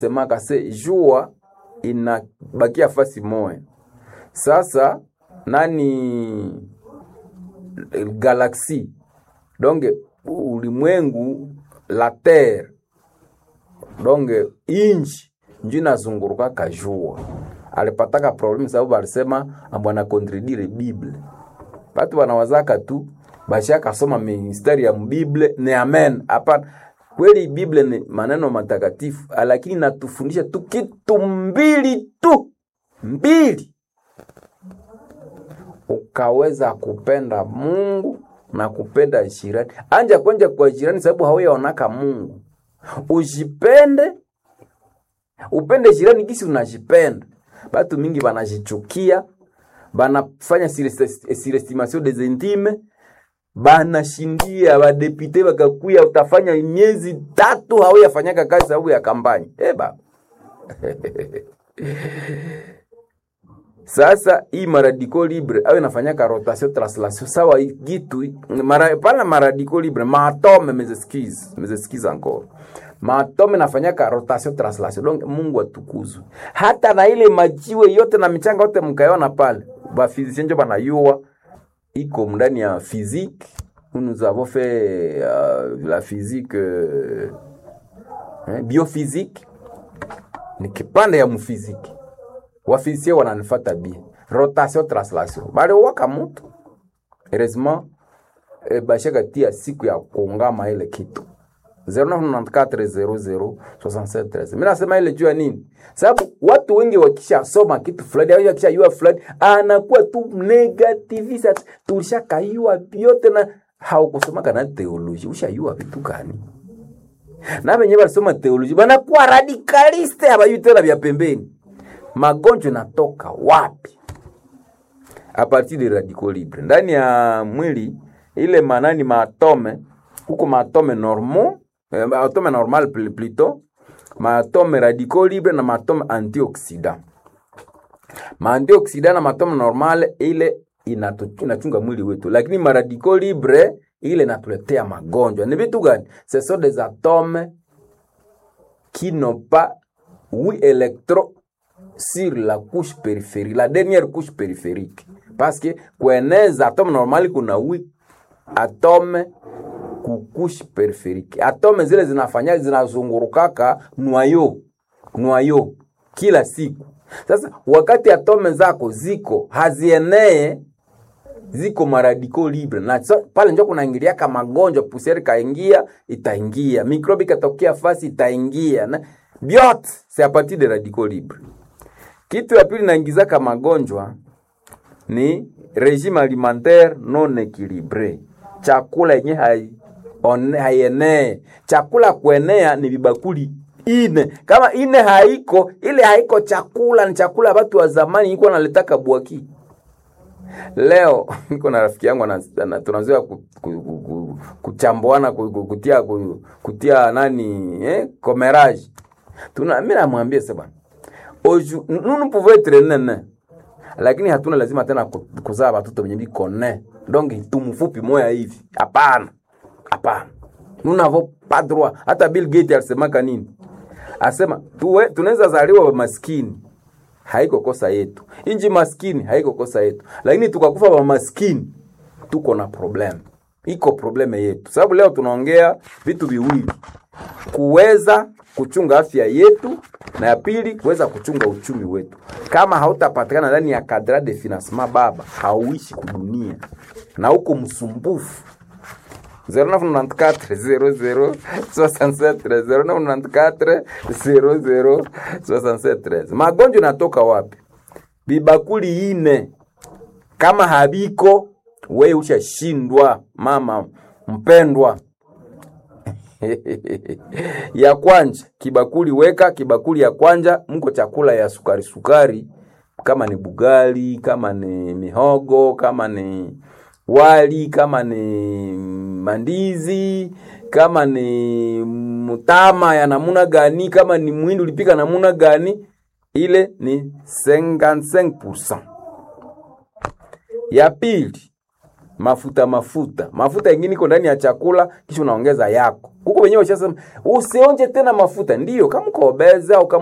semaka se jua inabakia fasi moya. Sasa nani galaksi donge ulimwengu la terre donge inchi njo inazungurukaka jua. Alipataka problemu sababu alisema ambwana kontredire Bible. Batu wanawazaka tu bashaka soma mistari ya Bible ni amen. Hapana, kweli Bible ni maneno matakatifu, lakini natufundisha tu kitu mbili tu mbili, ukaweza kupenda Mungu na kupenda jirani. Anja kwenja kwa jirani, sababu hauyaonaka Mungu. Ujipende, upende jirani gisi unajipenda. Batu mingi banajichukia, banafanya surestimation des intimes banashindia badepite bakakuya, utafanya miezi tatu hauyafanyaka kazi sababu ya kampani eba Sasa hii maradiko libre awe nafanyaka rotation translation sawa gitu mara pala maradiko libre maatome mezeskize mezeskize encore maatome nafanyaka rotation translation donc Mungu atukuzwe. Hata na ile majiwe yote na michanga yote mkaiona pale, ba physicien njo banayua iko ndani ya physique. Nous avons fait euh, la physique euh, hein, biophysique ni kipande ya mfiziki wafisie wananifata bie rotation translation bali waka mutu heureusement e, bashaka tia siku ya kuungama ile kitu 0994006713 mimi nasema ile juu ya nini? Sababu watu wengi wakishasoma kitu fulani au wakishajua fulani anakuwa tu negativist, tulishakayua vyote na haukusomaka na theology, ushayua vitu gani? Na wenye walisoma theology banakuwa radikaliste, habayui tena vya pembeni magonjwa natoka wapi? A partir de radicaux libre ndani ya mwili ile manani maatome huko maatome normal eh, maatome normal plutôt maatome radicaux libre na maatome antioxidant. Maantioxidant na maatome normal ile inatu- inachunga mwili wetu, lakini maradicaux libre ile inatuletea magonjwa. Ni vitu gani? Ce sont des atomes qui n'ont pas huit électrons sur la couche périphérique, la dernière couche périphérique. Parce que kueneza atome normali kuna huit atome ku couche périphérique. Atome zile zinafanya zinazungurukaka noyo noyo kila siku. Sasa wakati atome zako ziko hazienee ziko maradiko libre na so, pale njo kunaingiliaka magonjwa, pusieri kaingia itaingia, mikrobi katokea fasi itaingia na byote c'est à partir de radicaux libre. Kitu ya pili naingizaka magonjwa ni regime alimentaire non equilibre, chakula yenye hai one- haienee. Chakula kuenea ni vibakuli ine, kama ine haiko ile haiko chakula, ni chakula ya watu wa zamani iko naletaka bwaki Leo niko na rafiki yangu ana- ana- tunazoea ku- ku- ku- ku- kuchambuana ku- ku- kutia ku- kutia nani eh, comérage. Tuna mimi namwambia sasa bwana. Oju nous nous pouvons être nene. Lakini hatuna lazima tena ku- kuzaa watoto wenye biko ne. Donc tumfupi moya hivi. Hapana. Hapana. Nous n'avons pas droit. Hata Bill Gates alisemaka nini? Asema tuwe tunaweza zaliwa wa maskini haiko kosa yetu. Inji maskini haiko kosa yetu, lakini tukakufa wa maskini tuko na problem, iko probleme yetu. Sababu leo tunaongea vitu viwili, kuweza kuchunga afya yetu na ya pili kuweza kuchunga uchumi wetu. Kama hautapatikana ndani ya kadra de financement, baba hauishi kudunia na huko msumbufu 0994 magonjwa inatoka wapi? Bibakuli ine kama habiko, we ushashindwa mama mpendwa. ya kwanja kibakuli weka kibakuli ya kwanja, mko chakula ya sukari sukari, kama ni bugali, kama ni mihogo, kama ni wali, kama ni mandizi, kama ni mtama ya namuna gani, kama ni mwindi ulipika namuna gani, ile ni 55%. Ya pili mafuta mafuta mafuta yengine iko ndani ya chakula kisha unaongeza yako huko wenyewe ushasema usionje tena mafuta ndiyo kama uko obese au kama